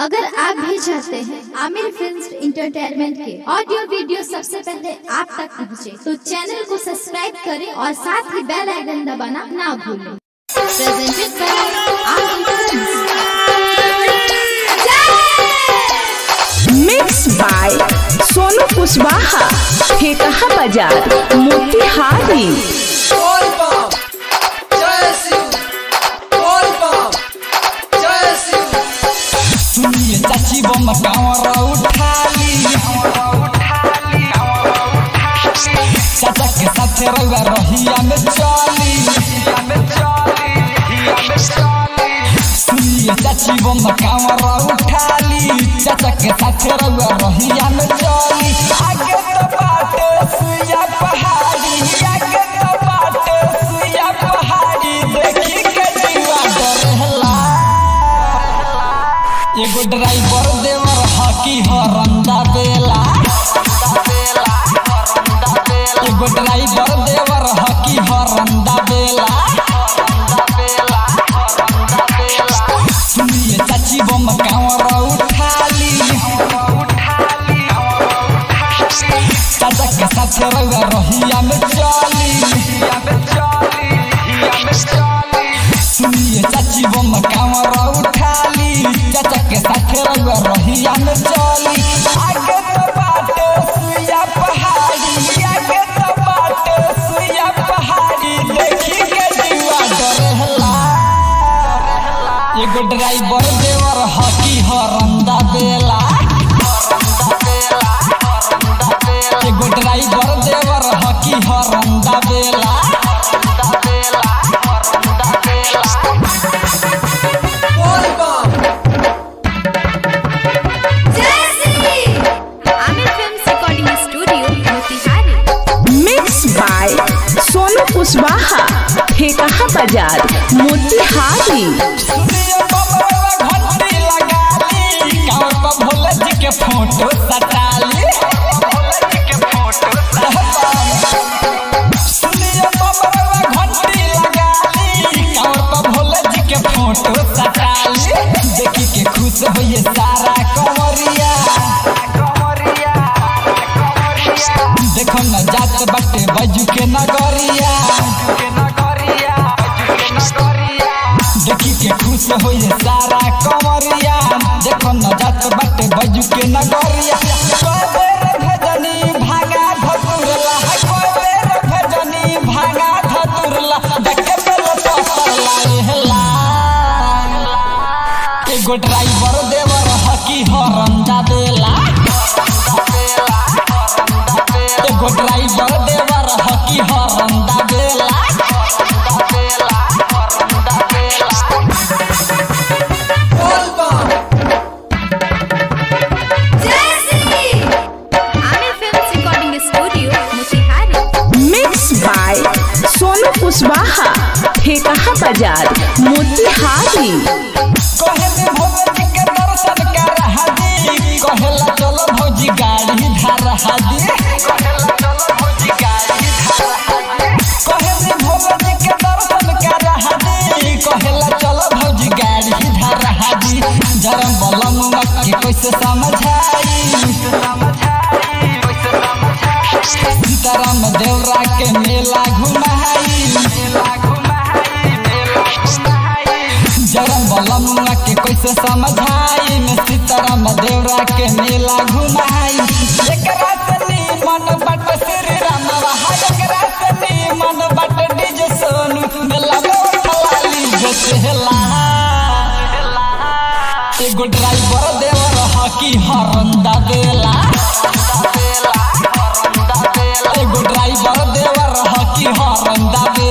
अगर आप भी चाहते हैं आमिर फिल्म इंटरटेनमेंट के ऑडियो वीडियो सबसे पहले आप तक पहुंचे, तो चैनल को सब्सक्राइब करें और साथ ही बेल आइकन दबाना ना भूलें presented by Aamir films. Mix by Sonu Kushwaha Thekaha बाजार मोतिहारी बोल बम जय शिव बोल बम जय शिव सुनिए चाची बम कांवर उठाली चाचा के साथ रउआ रहिया में चली सुनिए चाची बम कांवर उठाली चाचा के साथ रउआ रहिया में चली आगे तो बाटे सुइया पहाड़ी आगे तो बाटे सुइया पहाड़ी देखी के जीवा डरेला एगो ड्राइवर देवर हकी हरंदा बेला एगो ड्राइवर देवर हकी हरंदा बेला सुनिए चाची बम कांवर उठाली चाचा के साथ रउआ रहिया में चली सुनिए चाची बम कांवर उठाली चाचा के साथ रउआ रहिया में चली आगे तो बाटे सुइया पहाड़ी आगे तो बाटे सुइया पहाड़ी देखी के जीवा डरेला एगो ड्राइवर देवर हकी हरंदा बेला एगो ड्राइवर देवर हकी हरंदा बेला बोल बम Aamir films recording studio Motihari mix by Sonu Kushwaha Thekaha बाजार मोतिहारी सुनिए बबरवा घंटी लगाली गाँव पर भोले जी के फोटो सटाली सुनिए बबरवा घंटी लगाली गाँव पर भोले जी के फोटो सटाली देखी के खुश होइए सारा कंवरिया देखो न जात बाटे बजू के नगरिया देखी के खुश होइए सारा कंवरिया देखो न जात बाटे बजू के नगरिया कबेर भजनी भागा धतुरला कबेर भजनी भागा धतुरला देखे बेल पसर लाएला एगो ड्राइवर देवर हकी हरंदा देला एगो ड्राइवर देवर हकी हरंदा देला बोल बम Aamir films recording studio Motihari mix by Sonu Kushwaha Thekaha बाजार मोतिहारी कहे दे भोले जी के दर्शन कर हादी कहेला चलो भौजी गाड़ी धार हादी कहे दे भोले जी के दर्शन कर हादी कहेला चलो भौजी गाड़ी धार हादी जरम बलम के कैसे समझाई सीताराम देवरा के मेला घुमाई जरम बलम के कैसे समझाई में सीताराम देवरा के मेला घुमाई एकरा से मन बट श्री राम एकरा से मन बट डीजे सोनू मेला में खलाली बेचेला एगो ड्राइवर देवर हकी हरंदा देला एगो ड्राइवर देवर हकी हरंदा